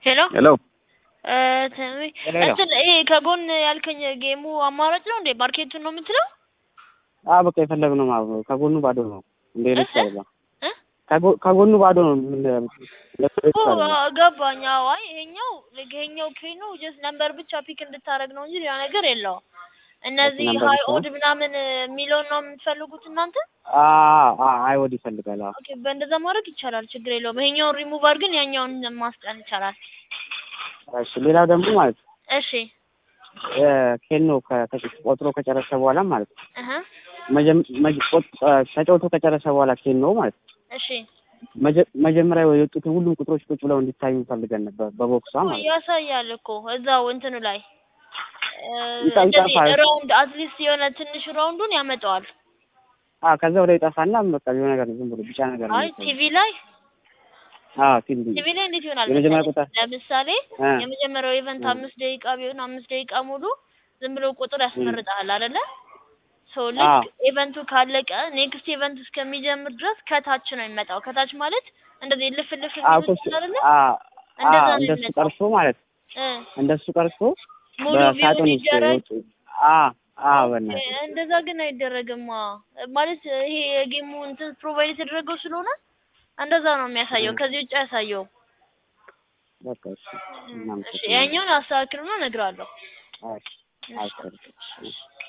ሄሎ ሄሎ እ ተሜ ሄሎ ሄሎ። እንትን ይሄ ከጎን ያልከኝ ጌሙ አማራጭ ነው እንዴ? ማርኬቱን ነው የምትለው? አ በቃ የፈለግነው ማለት ነው። ከጎኑ ባዶ ነው እንደ ኤሌክትሪክ እ? አይደለም። እ? ከጎ- ከጎኑ ባዶ ነው። ምን ኤሌክትሪክ ኦ አይደለም። ገባኝ። አዎ አይ ይሄኛው ይሄኛው ኬኖ ጀስት ነምበር ብቻ ፒክ እንድታረግ ነው እንጂ ሌላ ነገር የለውም። እነዚህ ነምበር ሀይ ብቻ ነው? ኦድ ምናምን የሚለውን ነው የምትፈልጉት እናንተ? አ አ አይወድ ይፈልጋል። አዎ ኦኬ በእንደዛ ማድረግ ይቻላል፣ ችግር የለውም። ይሄኛውን ሪሙቭ አድርገን ያኛውን ማስቀን ይቻላል። እሺ። ሌላው ደግሞ ማለት ነው እሺ እ ኬኖ ከ- ከ- ቆጥሮ ከጨረሰ በኋላ ማለት ነው እህ መጀም- መጅ- ቆጥ- እ ተጫውቶ ከጨረሰ በኋላ ኬኖ ማለት ነው እሺ መጀ- መጀመሪያ የወጡትን ሁሉም ቁጥሮች ቁጭ ብለው እንዲታዩ ፈልገን ነበር በቦክሷ ማለት ነው። ያሳያል እኮ እዛው እንትኑ ላይ እ ይጣ- እንደዚህ ይጠፋል። ራውንድ አትሊስት የሆነ ትንሽ ራውንዱን ያመጣዋል። አ ከዛ ወደ ይጠፋና በቃ የሆነ ነገር ዝም ብሎ ቢጫ ነገር ነው አይ የሚታየው። ቲቪ ላይ አ ቲቪ ቲቪ ላይ እንዴት ይሆናል የመጀመሪያ መሰለህ? ቁጥር ለምሳሌ እ የመጀመሪያው ኢቨንት እ አምስት ደቂቃ ቢሆን አምስት ደቂቃ ሙሉ ዝም ብሎ ቁጥር እ ያስመርጣል አይደለ? ሶ አ ልክ ኢቨንቱ ካለቀ ኔክስት ኢቨንት እስከሚጀምር ድረስ ከታች ነው የሚመጣው። ከታች ማለት እንደዚህ ልፍ ልፍ አ የሚሉት ኮስ አይደለ? አ አ እንደዛ ነው እንደሱ የሚመጣው። ቀርቶ ማለት እ እንደሱ ቀርቶ ሙሉ ቪውን በሳጥን ውስጥ ይደረግ የወጡ አ አ ኦኬ፣ በእናትህ እንደዛ ግን አይደረግማ። ማለት ይሄ የጌሙ እንትን ፕሮቫይድ የተደረገው ስለሆነ እንደዛ ነው የሚያሳየው። እ ከዚህ ውጭ አያሳየውም። በቃ እሺ እሺ እናመሰግናለን። ያኛውን አስተካክልና እነግርሃለሁ። እሺ እሺ አስተካክል። እሺ